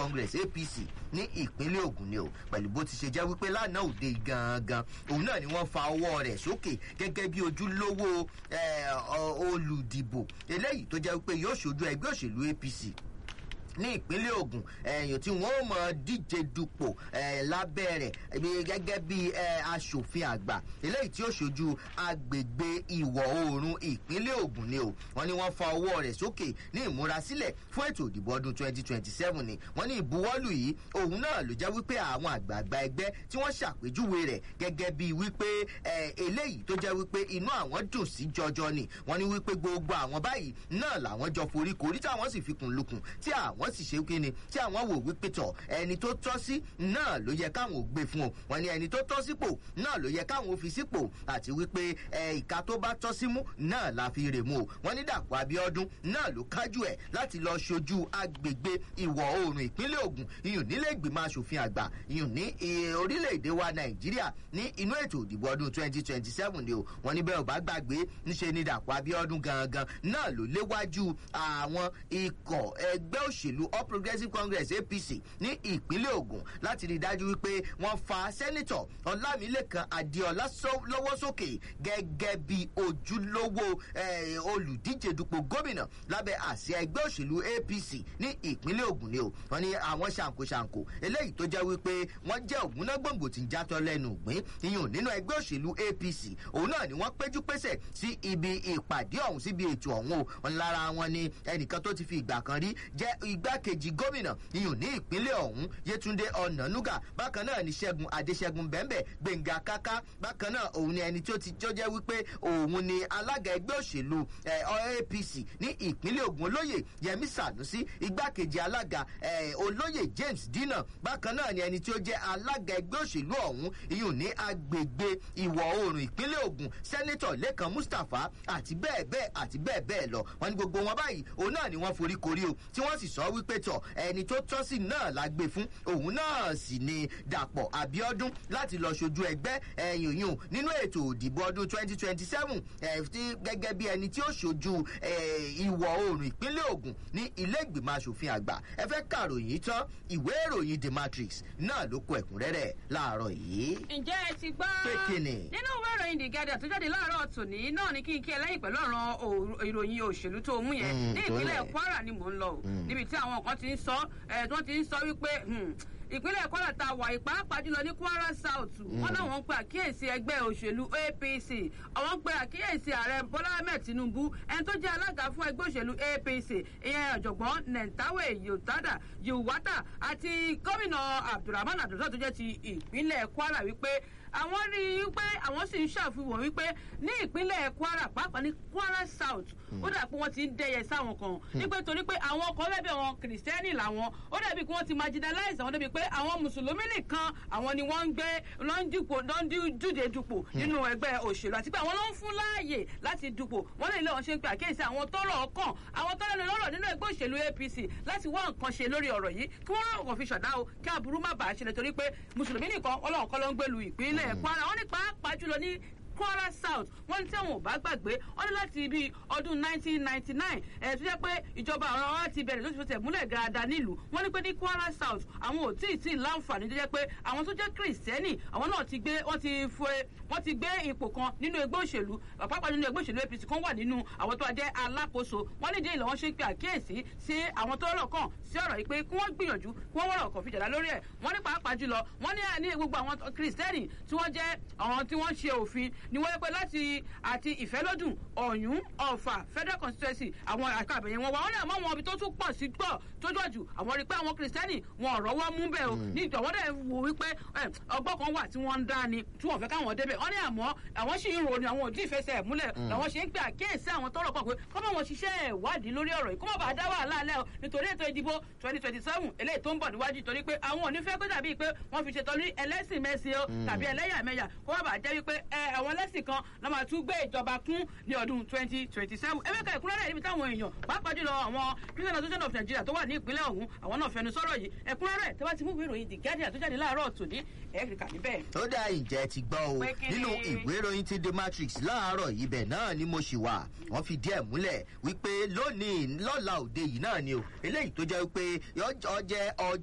congress apc ní ìpínlẹ̀ ogun ni o pẹ̀lú bó ti ṣe jẹ́ wípé lánàá òde gangan òun náà ni wọ́n fa ọwọ́ rẹ̀ sókè gẹ́gẹ́ bí ojúlówó olùdìbò eléyìí tó jẹ́ wípé yóò ṣojú ẹgbẹ́ òṣèlú apc ní ìpínlẹ̀ ogun ẹ̀yìn tí wọ́n mọ̀ díje dupò lábẹ́ rẹ̀ gẹ́gẹ́ bí asòfin àgbà eléyìí tí ó ṣojú agbègbè ìwọ̀ oòrùn ìpínlẹ̀ ogun ni o wọ́n ní wọ́n fa ọwọ́ rẹ̀ sókè ní ìmúrasílẹ̀ fún ètò ìdìbò ọdún 2027 ni wọ́n ní ìbuwọ́lù yìí òun náà ló jẹ́ wípé àwọn àgbààgbà ẹgbẹ́ tí wọ́n ṣàpèjúwe rẹ̀ gẹ́gẹ́ bí wípé eléyìí tó jẹ́ wípé inú àwọn dùn sí jọjọ ni wọ́n ní wípé gbogbo àwọn báyìí náà làwọn jọ forí korí táwọn sì fikùn lukùn tí àwọn wọ́n sì ṣe kí ni tí àwọn wò wípé tọ̀ ẹni tó tọ́ sí náà ló yẹ káwọn ò gbé fún o wọ́n ní ẹni tó tọ́ sípò náà ló yẹ káwọn ò fi sípò àti wípé ìka tó bá tọ́ sí mú náà la fi rè mú o wọ́n ní dàpọ̀ abiodun náà ló kájú ẹ̀ láti lọ ṣojú agbègbè ìwọ̀ oòrùn ìpínlẹ̀ ogun iyùn nílé ìgbìmọ̀ asòfin àgbà iyùn ní orílẹ̀-èdè wa nàìjíríà ní inú ètò ìdìbò ọdún twenty twenty seven ni o wọ́n ní bẹ́ẹ̀ ò bá gbàgbé níṣe ni dàpọ̀ abiodun gangan náà ló léwájú àwọn ikọ̀ ẹgbẹ́ òṣèlú all progressives congress apc ní ìpínlẹ̀ ogun láti rí i dájú wípé wọ́n fa sẹ́nitọ̀ ọlámilẹ́kan adéọlá lọ́wọ́ sókè gẹ́gẹ́ bí ojúlówó olùdíje dupò gómìnà lábẹ́ àsíá ẹgbẹ́ òṣèlú apc ní ìpínlẹ̀ ogun ni o wọ́n ní àwọn ṣàǹkóṣàǹkó eléyìí tó jẹ́ wípé wọ́n jẹ́ ògúnná gbòǹgbò tí ń játọ́ lẹ́nu ìgbín iyùn nínú ẹgbẹ́ òṣèlú apc òun náà ni wọ́n péjú pésẹ̀ sí ibi ìpàdé ọ̀hún síbi ètò ọ̀hún o wọn lára wọn ni ẹnìkan tó ti fi ìgbà kan rí jẹ́ igbákejì gómìnà iyùn ní ìpínlẹ̀ ọ̀hún yétúndé ọ̀nànúgà bákan náà ni ṣẹ́gun adéṣẹ́gun bẹ́ńbẹ́ gbẹ̀ngà káká bákan náà òun ni ẹni tó ti tó jẹ́ wípé òun ni alága ẹgbẹ́ òṣèlú apc ní ìpínlẹ̀ ogun olóyè yẹmi sanusi igbákejì alága olóyè james dina bákan náà ni ẹni tí ó jẹ́ alága ẹgbẹ́ òṣèlú ọ̀hún iyùn ní agbègbè ìwọ̀ oòrùn ìpínlẹ̀ ogun sẹ́nẹ́tọ̀ lẹ́kan mustapha àti bẹ́ẹ̀ bẹ́ẹ̀ àti bẹ́ẹ̀ bẹ́ẹ̀ lọ wọn ni gbogbo wọn báyìí òun náà ni wọ́n forí korí o tí wọ́n sì sọ wípé tọ̀ ẹni tó tọ́ sí náà la gbé fún òun náà sì ni dàpọ̀ abiodun láti lọ ṣojú ẹgbẹ́ ẹ̀yìn yùn nínú ètò òdìbò ọdún twenty twenty seven gẹ́gẹ́ bí ẹni tí ó ṣojú ìwọ̀ oòrùn ìpínlẹ̀ ogun ní ilé ìgbìmọ̀ asòfin àgbà ẹ fẹ́ kàròyìn tán ìwé ìròyìn the matrix náà ló kọ ẹ̀kúnrẹ́rẹ́ láàárọ̀ yìí. ǹjẹ́ ẹ ti gbọ́ pé kíni. nínú ìwé ìròyìn the guardian tó jáde láàárọ̀ tòní náà ni kí n kí ẹ lẹ́yìn pẹ̀lú ọ̀ràn ìròyìn òṣèlú tó mú yẹn ní ìpínlẹ̀ kwara ni mò ń lọ o níbi tí àwọn kan ti ń sọ ẹ̀ tí wọ́n ti ń sọ wípé ìpínlẹ̀ kwara ta wà ìpàápàá jùlọ ní kwara south wọn náà ń pe àkíyèsí ẹgbẹ́ òṣèlú apc àwọn ń pe àkíyèsí ààrẹ bọ́lá ahmed tinubu ẹni tó jẹ́ alága fún ẹgbẹ́ òṣèlú apc ìyẹn ọ̀jọ̀gbọ́n nentawe yotada yowata àti gómìnà abdulrahman abdulrahman tó jẹ́ ti ìpínlẹ̀ kwara wípé àwọn rí i pé àwọn sì ń ṣàfihàn wípé ní ìpínlẹ̀ kwara pàápàá ní kwara south ó dà pé wọ́n ti ń dẹyẹ sáwọn kan nígbà torí pé àwọn ọkọ̀ bẹ́ẹ̀ bí àwọn kìrìsìtẹ́nì làwọn ó dàbí pé wọ́n ti marginalize àwọn débi pé àwọn mùsùlùmí nìkan àwọn ni wọ́n ń gbé ló ń dupò ló ń dúde dupò nínú ẹgbẹ́ òṣèlú àti pé àwọn ló ń fún láàyè láti dupò wọ́n lè lé wọn ṣe ń pè àkíyèsí àwọn tọ́rọ̀ ọkàn àwọn tọ́rọ̀ lè lọ́rọ̀ nínú ẹgbẹ́ òṣèlú apc láti wá nǹkan ṣe lórí ọ̀rọ̀ yìí kí wọ́n rọrùn kan fi ṣọ̀dá o kí aburú má bàa ṣẹlẹ̀ torí pé mùsùlùmí nìkan ọlọ́run kọ́ ló ń gbèlú ìpínlẹ̀ kwara wọn ní pàápàá jùlọ ní kwara south wọn ní tí àwọn ò bá gbàgbé wọn ní láti ibi ọdún 1999 ẹ̀ tó jẹ́ pé ìjọba àwọn wa ti bẹ̀rẹ̀ lóṣù fẹsẹ̀ múlẹ̀ dáadáa nílùú wọn ní pé ní kwara south àwọn ò tí ì tí ì láǹfààní tó jẹ́ pé àwọn tó jẹ́ kìrìsìtẹ́nì àwọn náà ti gbé wọ́n ti fure wọ́n ti gbé ipò kan nínú ẹgbẹ́ òṣèlú pàápàá nínú ẹgbẹ́ òṣèlú apc kan wà nínú àwọn tó jẹ́ alákòóso wọn ní ìdílé wọn ṣe ń pe àkíyèsí sí àwọn tó rọ̀ kàn sí ọ̀rọ̀ yìí pé kí wọ́n gbìyànjú kí wọ́n wọ̀rọ̀ kàn fi jàdá lórí ẹ̀ wọ́n ní pàápàá jùlọ wọ́n ní ní gbogbo àwọn kìrìsìtẹ́nì tí wọ́n jẹ́ àwọn tí wọ́n ṣe òfin ni wọ́n yẹ pé láti àti ìfẹ́lódùn ọ̀yún ọ̀fà federal constituency àwọn àka àbẹ̀yẹ wọn wà wọ́n ní àmọ́ wọn ibi tó tún pọ̀ sí pọ̀ tó jọ jù àwọn rí i pé àwọn kìrìsìtẹ́nì wọn ọ̀rọ̀ wọn mú bẹ́ẹ̀ o ní ìjọ wọ́n dẹ̀ wò wípé ọgbọ́n kan wà tí wọ́n ń dá ni tí wọ́n fẹ́ káwọn débẹ̀ wọ́n ní àmọ́ àwọn sì ń rò ní àwọn òdì ìfẹsẹ̀ múlẹ̀ làwọn ṣe ń pè àkíyèsí àwọn tọrọ pọ̀ pé kọ́ bá wọn ṣiṣẹ́ ìwádìí lórí ọ̀rọ̀ yìí kó má bàa dá wàhálà alẹ́ o nítorí ètò ìdìbò twenty twenty seven eléyìí tó ń bọ̀ níwájú torí pé àwọn ò ní fẹ́ kó dàbí pé wọ́n fi ṣètò ní ẹlẹ́sìn mẹ́sìn o tàbí ẹlẹ́yàmẹ̀yà kó má bàa jẹ́ wípé àwọn ẹlẹ́sìn kan lọ́ máa tún gbé ìjọba kún ní ọdún twenty twenty seven ẹgbẹ́ kan ìkúnrẹ́rẹ́ níbi táwọn èèyàn pàápàá jùlọ àwọn christian association of nigeria tó wà ní ìpínlẹ̀ ọ̀hún àwọn náà fẹnu sọ̀rọ̀ yìí ẹ̀kúnrẹ́rẹ́ tẹ́ bá ti mú ìwé ìròyìn the guardian tó jáde láàárọ̀ tòní ẹ̀ẹ́dìkà níbẹ̀. ó dá ìjẹ́ ti gbọ́ o nínú ìwé ìròyìn ti the matrix láàárọ̀ yìí bẹ̀ náà ni mo ṣì wà wọ́n fi díẹ̀ múlẹ̀ wípé lónìí lọ́la òde yìí náà ni o eléyìí tó jẹ́ wípé ọjẹ́ ọjọ́